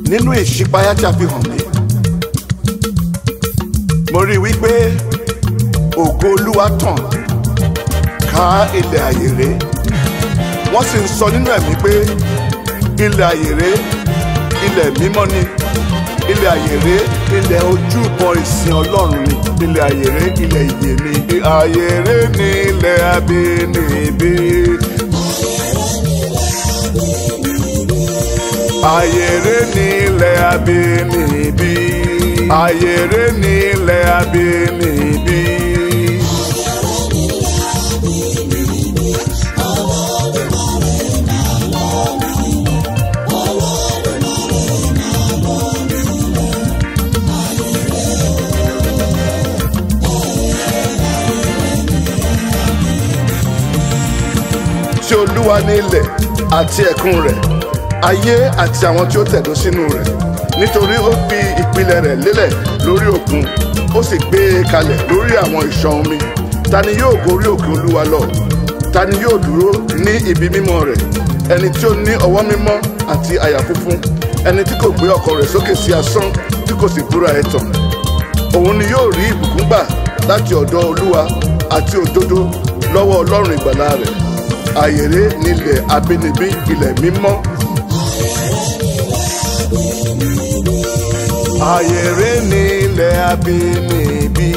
nínú ìṣípayá tí a fi hàn mí mo rí i wípé ògo olúwa tàn ká ilẹ̀ àyèrè wọ́n sì ń sọ nínú ẹ̀mí pé ilẹ̀ àyèrè ilẹ̀ mímọ́ ni ilẹ̀ àyèrè ilẹ̀ ojúbọ ìsìn ọlọ́run ni ilẹ̀ àyèrè ilẹ̀ ìyè ni àyèrè ni ilẹ̀ abínibí. àyèrè ni ilẹ̀ abínibí. àyèrè ni ilẹ̀ abínibí. tí olúwa ní ilẹ̀ àti ẹ̀kún rẹ̀ ayé àti àwọn tí ó tẹ̀dó sínú rẹ̀ nítorí ó fi ìpìlẹ̀ rẹ̀ lélẹ̀ lórí òkun ó sì gbé e kalẹ̀ lórí àwọn ìṣàn omi ta ni yóò gorí òkè olúwa lọ ta ni yóò dúró ní ibi mímọ́ rẹ̀ ẹni tí ó ní ọwọ́ mímọ́ àti àyà funfun ẹni tí kò gbé ọkàn rẹ̀ sókè sí asán tí kò sì búra ẹ̀tàn òun ni yóò rí ìbùkún gbà láti ọ̀dọ̀ olúwa àti òdodo lọ́wọ́ ọlọ́run ìgbàlà rẹ̀ àyèrè nílẹ̀ abínibí ilẹ̀ mímọ́. àyèrè nílẹ̀ abínibí.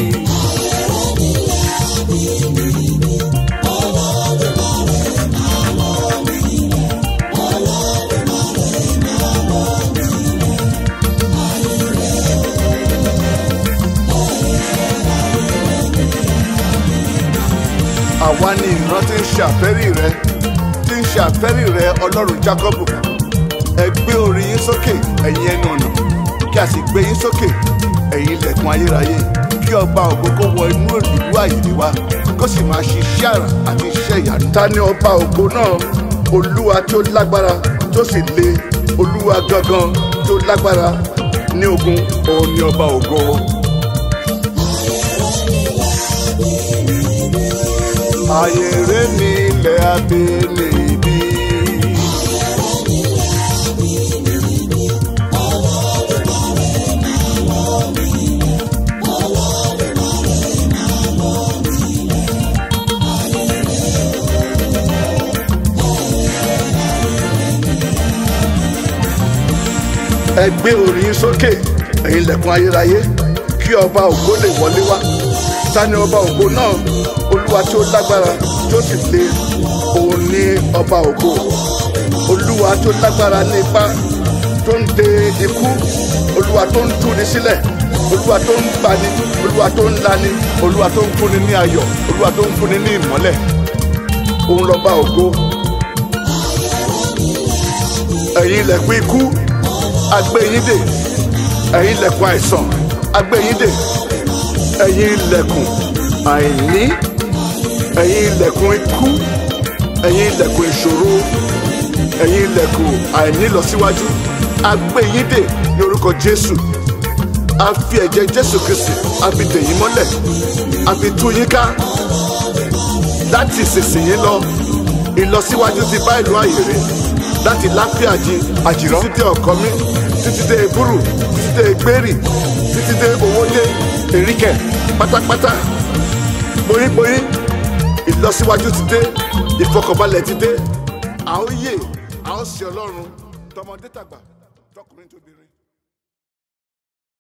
àwa ni ìran tí ń ṣàfẹ́rí rẹ tí ń ṣàfẹ́rí rẹ ọlọ́run jákọ́bù ẹ gbé orí yín sókè ẹ̀yin ẹnu ọ̀nà kí a sì gbé yín sókè ẹ̀yin ilẹ̀kùn ayérayé kí ọba ògo kó wọ inú ìlú àyè wa kó sì máa ṣiṣẹ́ àrà àti iṣẹ́ ìyanu. ta ni ọba ògo náà olúwa tí ó lágbára tó sì le olúwa gangan tí ó lágbára ní ogun òun ni ọba ògo. àyèrè ní ilẹ̀ abínibí. ẹ gbé orí yín sókè ẹ̀yin ilẹ̀kùn ayérayé kí ọba ògo lè wọlé wá ta ni ọba ògo náà olúwa tí ó lágbára tí ó sì le òun ní ọba ògo olúwa tó lágbára ní ipá tó ń de ikú olúwa tó ń túni sílẹ̀ olúwa tó ń gbani olúwa tó ń lani olúwa tó ń fúnni ní ayọ̀ olúwa tó ń fúnni ní ìmọ́lẹ̀ òun lọ́ba ògo ẹ̀yin ilẹ̀kùn ikú agbẹ́yìndè ẹ̀yin ilẹ̀kùn àìsàn agbẹ́yìndè ẹ̀yin ilẹ̀kùn àìní ẹ̀yin ilẹ̀kùn ikú ẹ̀yin ilẹ̀kùn ìṣòro ẹ̀yin ilẹ̀kùn àìnílọsíwájú agbẹ́yìndè ní orúkọ jésù a fi ẹ̀jẹ̀ jésù kristi a fi dè yín mọ́lẹ̀ a fi tú yín ká láti ìsinsìnyí lọ ìlọsíwájú ti bá ìlú àyèrè láti láfíà jí àjìrán títí dé ọkọ mi títí dé ebúrú títí dé egbèrì títí dé owódé èríkẹ pátápátá boríborí ìlọsíwájú ti dé ìfọkànbalẹ̀ ti dé à ń yè à ń sin ọlọ́run tọmọdé tàgbà tọkùnrin tóbìnrin.